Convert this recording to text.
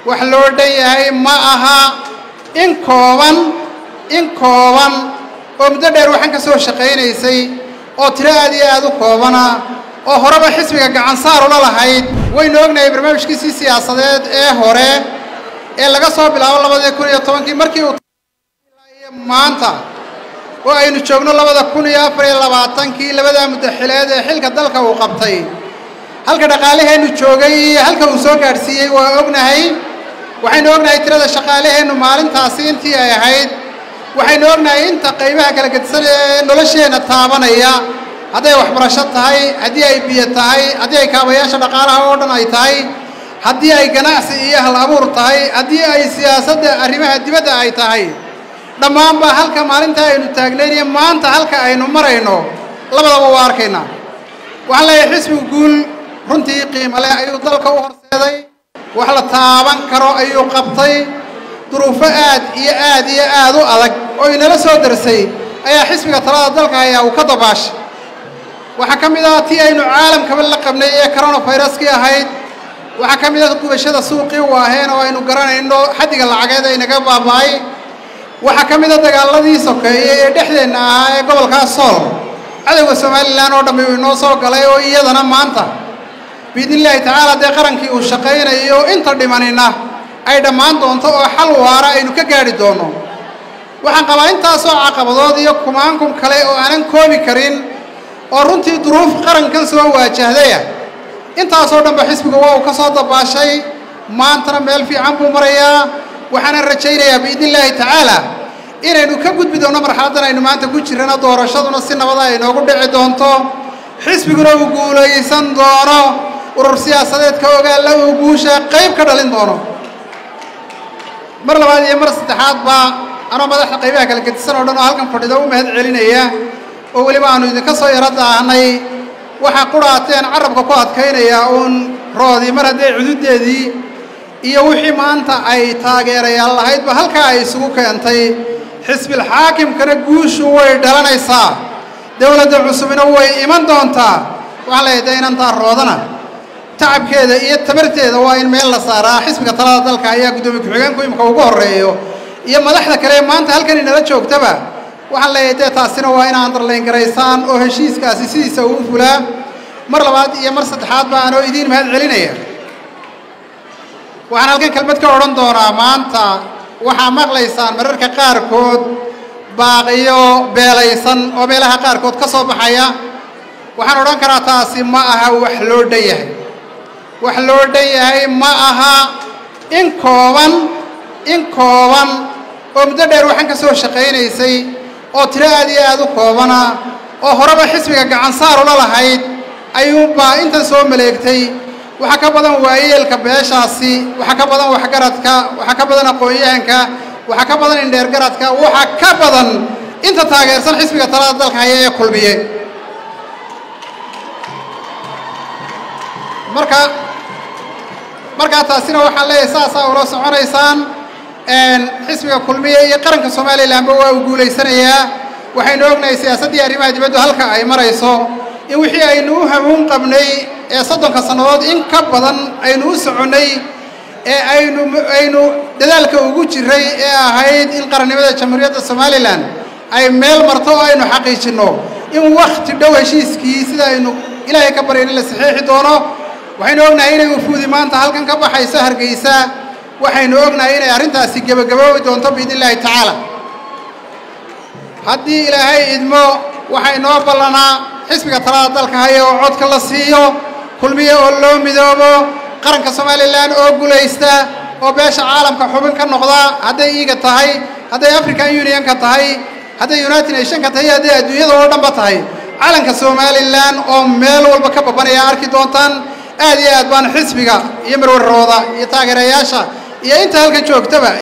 wax loo dhan yahay ma aha in kooban in kooban oo muddo dheer waxaan ka soo shaqaynaysay oo tiro aad iyo aad u koobana oo horeba xisbiga gacansaar ula lahayd waynu ognahay barnaamijkiisii siyaasadeed ee hore ee laga soo bilaabo labadii kun iyo tobankii markii uu maanta oo aynu joogno labada kun iyo afar iyo labaatankii labadaa muddaxileed ee xilka dalka uu qabtay halka dhaqaalaheennu joogay iyo halka uu soo gaadhsiiyey waa ognahay waxaynu ognahay tirada shaqaalaheennu maalintaasi intii ay ahayd waxaynu ognahay inta qaybaha kala gedisan ee nolosheenna taabanaya hadday waxbarasho tahay haddii ay biyo tahay haddii ay kaabayaasha dhaqaalaha oo dhan ay tahay haddii ay ganacsi iyo hal abuur tahay haddii ay siyaasadda arrimaha dibadda ay tahay dhammaanba halka maalinta aynu taagnayn iyo maanta halka aynu marayno labadaba waa arkaynaa waxaan leeyahay xisbigu guul runtii qiimo leh ayuu dalka u horseeday wax la taaban karo ayuu qabtay duruufo aad iyo aad iyo aad u adag oo inala soo darsay ayaa xisbiga talada dalka hayaa uu ka dabaashay waxaa ka mid ah tii aynu caalamkaba la qabnay ee coronaviruskii ahayd waxaa ka mid ah gubashada suuqii u aheen oo aynu garanayno xaddiga lacageed ay naga baaba'ay waxaa ka mid a dagaaladii sokeeye ee dhexdeenna ahaa ee gobolkaa sool cadowga somalilan oo dhammi uu inoo soo galay oo iyadana maanta biidni illaahi tacaala dee qarankii uu shaqaynayo inta dhimanina ay dhammaan doonto oo xal waara aynu ka gaadhi doonno waxaan qabaa intaasoo caqabadood iyo kumaankum kale oo aanan koobi karin oo runtii duruuf qarankan soo waajahdaya intaasoo dhanba xisbiga waa uu ka soo dabaashay maantana meel fiican buu marayaa waxaanan rajaynayaa biidni illaahi tacaala inaynu ka gudbi doonno marxaladdan aynu maanta ku jirrana doorashaduna si nabada ay noogu dhici doonto xisbiguna uu guulaysan doono urur siyaasadeedka ogaalla uu guusha qayb ka dhalin doono mar labaad iyo mar saddexaad baa anoo madaxda qaybaha kala gedisan oo dhan oo halkan fadhida u mahad celinaya oo weliba aanu idinka soo yaro daahnay waxaa qurhaateen carabka ku adkaynaya uun roodii mar haddee cududeedii iyo wixii maanta ay taageerayaal lahaydba halkaa ay isugu keentay xisbil xaakimkana guushu way dhalanaysaa dowladda cusubina way iman doontaa waxaan leeyahay dee inantaa roodana tacabkeeda iyo tabarteeda waa in meel la saaraa xisbiga talada dalka ayaa guddoomiye ku-xigeenku imika ugu horreeyo iyo madaxda kale ee maanta halkan inala joogtaba waxaan leeyahay dee taasina waa ina andarlayn garaysaan oo heshiiskaasi sidiisa uu fulaa mar labaad iyo mar saddexaad ba anoo idiin mahad celinaya waxaan halkan kelmad ka odhan doonaa maanta waxaa maqlaysaan mararka qaarkood baaqiyo beelaysan oo meelaha qaarkood ka soo baxaya waxaan odhan karaa taasi ma aha wax loo dhan yahay wax loo dhan yahay ma aha in kooban in kooban oo muddo dheer waxaan ka soo shaqaynaysay oo tiro aad iyo aad u koobana oo horeba xisbiga gacansaar ula lahayd ayuunbaa intan soo maleegtay waxaa ka badan waayeelka beeshaasi waxaa ka badan waxgaradka waxaa ka badan aqoon-yahanka waxaa ka badan indheergaradka waxaa ka badan inta taageersan xisbiga talada dalka haya ee kulmiye marka markaa taasina waxaan leeyahay saasaa ula soconaysaan xisbiga kulmiye iyo qaranka somalilanba waa uu guulaysanayaa waxaynu ognahay siyaasaddii arrimaha dibaddu halka ay marayso in wixii aynu u hamuun qabnay ee soddonka sannadood in ka badan aynu u soconnay ee aynu aynu dadaalka ugu jiray ee ahayd in qarannimada jamhuuriyadda somalilan ay meel marto oo aynu xaqiijinno in wakhti dhow heshiiskii sida aynu ilaahay ka baryayn in la saxiixi doono waxaynu ognahay inay ufuudi maanta halkan ka baxayso hargeysa waxaynu ognahay inay arrintaasi gebagaboobi doonto biidni illaahi tacaala haddii ilaahay idmo waxay noo ballanaa xisbiga talada dalka haya oo codka la siiyo kulmiye oo loo midoobo qaranka somalilan oo gulaysta oo beesha caalamka xubin ka noqda hadday iiga tahay hadday african unionka tahay hadday united nationka tahay hadday adduunyada oo dhanba tahay calanka somalilan oo meel walba ka babanaya arki doontaan aad iyo aad baan xisbiga iyo marwarrooda iyo taageerayaasha iyo inta halkan joogtaba